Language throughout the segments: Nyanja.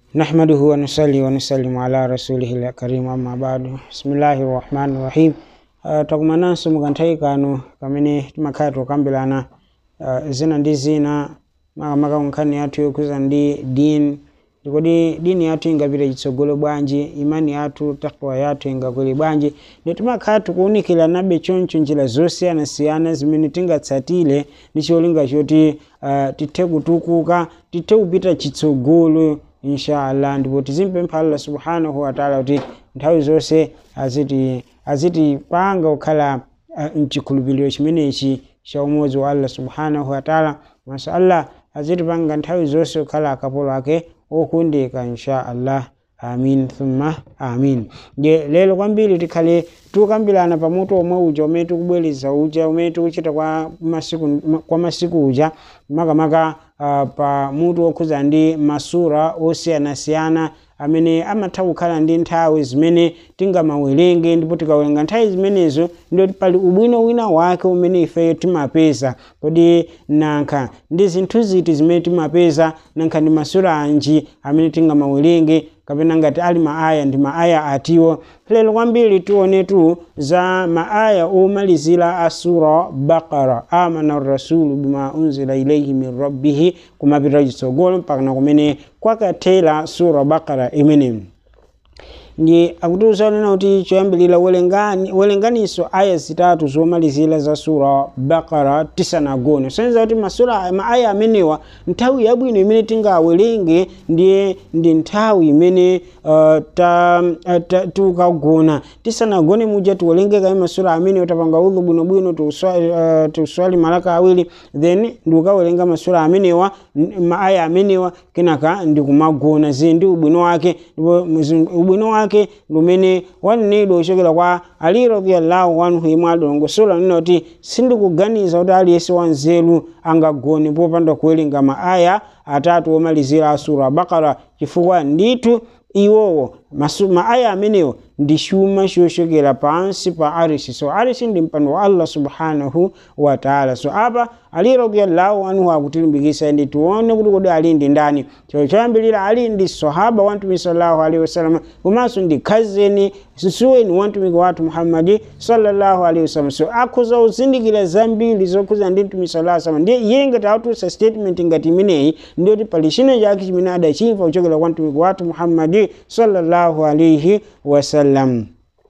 نحمده ونصلي ونسلم على رسوله الكريم أما بعد بسم الله الرحمن الرحيم uh, takumananso mukanthai kano kamene timakhala tikukambirana uh, zina ndi zina makamaka nkhani yathu yokhuza ndi dini ndikodi dini yathu ingapita chitsogolo bwanji imani yathu takwa yathu ingakwere bwanji ndio timakhala tikuwunikiranabe choncho njira zosiyanasiyana zimene tingatsatire ndi cholinga choti uh, tithe kutukuka tithe kupita chitsogolo inshallah ndipo tizimpempha allah subhanahu wataala kuti nthawi zonse aziti azitipanga kukhala uh, mchikhulupiriro chimenechi cha umodzi wa allah subhanahu wataala maso allah azitipanga nthawi zonse kukhala akapolo ake okondeka insha allah amin thumma amin nde lero kwambiri tikhale tikukambirana pamutu omwe uja umene tikubwereza uja umene tikuchita kwa masiku kwa masiku uja makamaka uh, pa mutu okhuza ndi masura osiyanasiyana amene amatha kukhala ndi nthawi zimene tingamawerenge ndipo tikawerenga nthawi zimenezo ndio pali ubwino wina wake umene ifeyo timapeza kodi nankha ndi zinthu ziti zimene timapeza nankha ndi masura anji amene tingamawerenge kapena ngati ali maaya ndi maaya atiwo lero kwambiri tionetu za maaya omalizira a sura bakara amana rasulu bima unzila ilaihi min rabbihi kumapita chitsogolo mpakana kumene kwakathera sura bakara imeneyi ndi akutiuza nena kuti choyambirira welenganiso aya zitatu zomalizira za sura bakara tisanagone soneza kuti masura maaya amenewa nthawi yabwino imene tingawerenge ndiye ndi nthawi imene uh, ta, uh, ta, tikagona tisanagone muja tiwerenge kaye masura amenewa tapanga udhu bwinobwino tiuswali uh, malaka awiri then ndikukawerenga masura amenewa maaya amenewa kenaka ndikumagona zili ndi ubwino wake ndipo ubwino wake wake lumene wanenedwa kuchokera kwa ali radhiyallahu anhu imwe adalongosola nena kuti sindikuganiza kuti aliyense wanzeru angagone popanda kuwerenga maaya atatu omalizira asura bakara chifukwa ndithu iwowo maaya amenewo ndi chuma chochokera pansi pa arisi so arisi ndi mpando wa allah subhanahu wa taala so apa ali radiyallahu anhu akutilimbikisa ndi tione kuti kodi ali ndi ndani chero choyambirira ali ndi sahaba wa mtumiki sallallahu alaihi wasallam komanso ndi khazeni susuweni wa mtumiki wathu muhammadi sallallahu alaihi wasallam so akhoza kuzindikira zambiri zokhuza ndi mtumiki sallallahu alaihi wasallam ndiye iye ngati atusa statement ngati imeneyi ndiyoti pali china chake chimene adachimva kuchokera kwa mtumiki wathu muhammadi sallallahu alaihi wasallam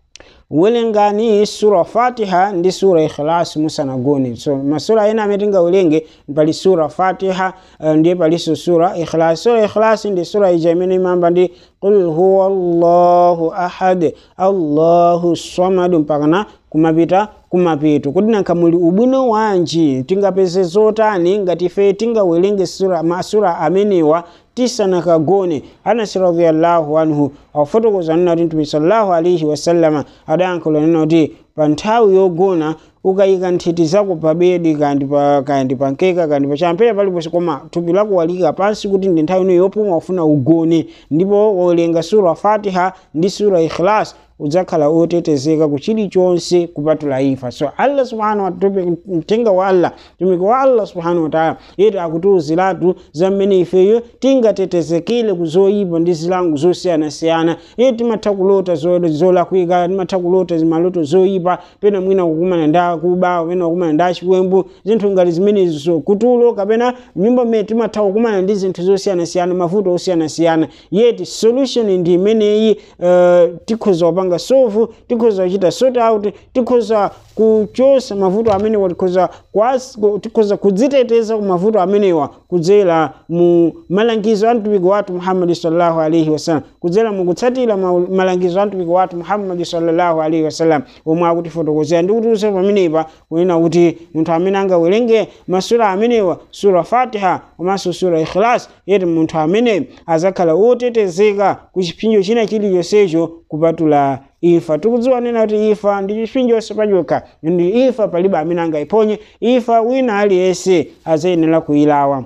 welengani sura fatiha ndi sura ikhlas musanagone so masura ena amene tingawerenge pali sura fatiha uh, ndiye palinso sura ikhlas sura ikhlas ndi sura ija imene imamba ndi qul huwa allahu ahad allahu samad mpakana kumapita kumapeto kuti nankha muli ubwino wanji tingapeze zotani ngati ife tingawerenge sura masura amenewa tisanakagone anasi radhiyallahu anhu akufotokoza nena kuti mtume sallallahu alaihi wasallama adayankhula nena kuti pa nthawi yogona ukayika nthiti zako pa bedi kandi pa kandi pa nkeka kandi pa champera paliponse koma thupi lako walika pansi kuti ndi nthawi ino yopuma ufuna ugone ndipo wawerenga sura fatiha ndi sura ikhlas udzakhala otetezeka kuchilichonse kupatula imfa so allah subhanahu wa mtenga wa allah mtumiki wa allah subhanahu wa taala yeti akutiuziratu za mmene ifeyo tingatetezekile kuzoyipa ndi zilango zosiyanasiyana iye timatha kulota zolakwika timatha kulota maloto zoyipa pena mwina kukumana nda kuba pena kukumana nda chiwembu zinthu ngati zimenezo kutulo kapena nyumba mmene timatha kukumana ndi zinthu zosiyanasiyana mavuto osiyanasiyana yeti solution ndi imeneyi uh, tikhoza kupanga sofu tikhoza kuchita sort out tikhoza kuchosa mavuto amenewa tikhoza tikhoza kudziteteza ku mavuto amenewa kudzera mu malangizo a mtumiki wathu muhammadi sallallahu alaihi wasallam kudzera mu kutsatira malangizo a mtumiki wathu muhammadi sallallahu alaihi wasallam omwe akutifotokozera ndi kutiuza pamenepa kunena kuti munthu amene angawerenge masura amenewa sura fatiha komanso sura ikhlas yeti munthu amene azakhala otetezeka ku chipinjo china chilichonsecho kupatula imfa tikudziwa nena kuti imfa ndi chipinjo pachokha ndi imfa palibe amene angayiphonye imfa wina aliyense azayenera kuyilawa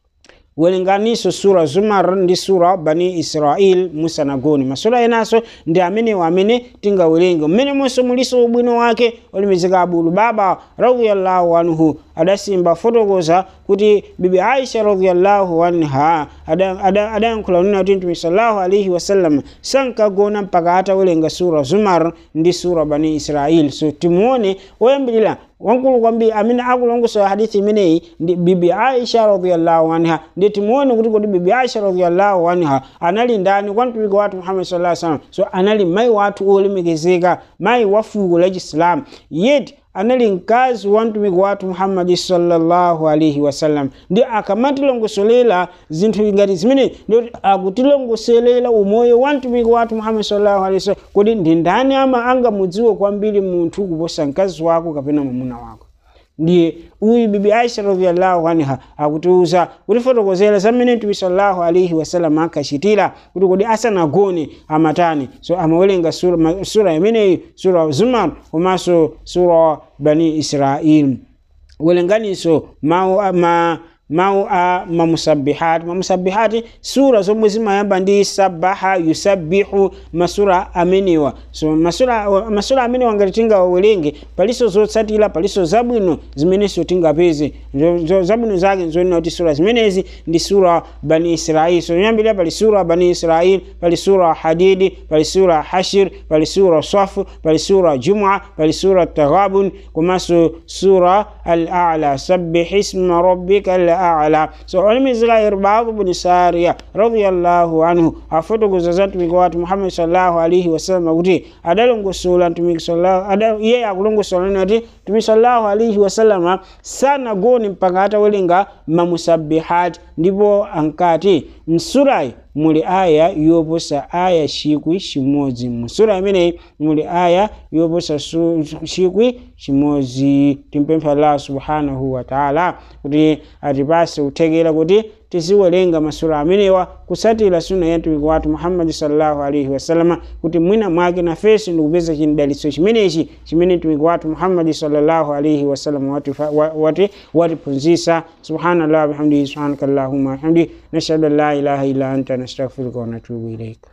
welenganiso sura zumar ndi sura bani israel musanagoni masura enaso ndi amenewo amene tingawerenge mmene monso muliso ubwino wake olemekezeka abu lubaba radiyallahu anhu adasimba fotokoza kuti bibi aisha radhiyallahu anha adayankhula nena kuti mtume sallallahu alaihi wasallam sankagona mpaka atawerenga sura zumar ndi sura bani israil so timuone woyambirira wankulu kwambiri amene akulongosola hadithi imeneyi ndi bibi aisha radhiyallahu anha ndi timuone kuti kodi bibi aisha radhiyallahu anha anali ndani kwa mtumiki wathu muhammad sallallahu alaihi wasallam so anali mayi wathu olemekezeka mayi wa fuko la chisilamu yeti anali mkazi wa mtumiki wathu muhammadi sallallahu alaihi wasallam ndi akamatilongosolera zinthu ngati zimene ndikuti akutilongosolera umoyo wa mtumiki wathu muhammadi sallallahu alaihi wasallam kodi ndi ndani ama angamudziwe kwambiri munthu kuposa mkazi wako kapena mwamuna wako ndiye uyu bibi aisha radhiyallahu anha akutiuza kutifotokozera zamene mtume sallallahu alaihi wasallam ankachitira kuti kodi asanagone amatani so amawerenga sura, sura imeneyi sura zumar komanso sura bani israil welenganiso mawu ma mawu a mamusabihati mamusabihati sura zomwe zimayamba ndi sabaha yusabbihu masura amenewa so masura, masura amenewa ngati tingawawerenge paliso zotsatira paliso zabwino zimenenso tingapeze zabwino zake nzonena kuti sura zimenezi ndi sura bani israil so yambirira pali sura bani israil pali sura hadidi pali sura hashir pali sura safu pali sura jumua pali sura taghabun komanso sura al a'la sabbih isma rabbika al a'la so olimizira irbadu bni sariya radiyallahu anhu afotokoza za mtumiki wathu muhammad sallallahu alaihi wasallam kuti adalongosola mtumiki sallallahu iye akulongosola nena kuti mtumiki sallallahu alaihi wasallam sanagone mpaka atawerenga mamusabihati ndipo ankati msurayi muli aya yoposa aya chikwi chimodzi musura imeneyi muli aya yoposa chikwi chimodzi timpempha allah subhanahu wa taala kuti atipase kuthekera kuti tiziwerenga masura amenewa kusatira suna ya mtumiki wathu muhammadi sallallahu alaihi wasalama kuti mwina mwake nafenso ndikupeza chidalitso chimenechi chimene mtumiki wathu muhammadi sallallahu alaihi wasallam wati watiphunzitsa subhanallah bihamdihi subhanaka allahumma bihamdihi nashhadu an la ilaha illa anta nastaghfiruka wa natubu ilaika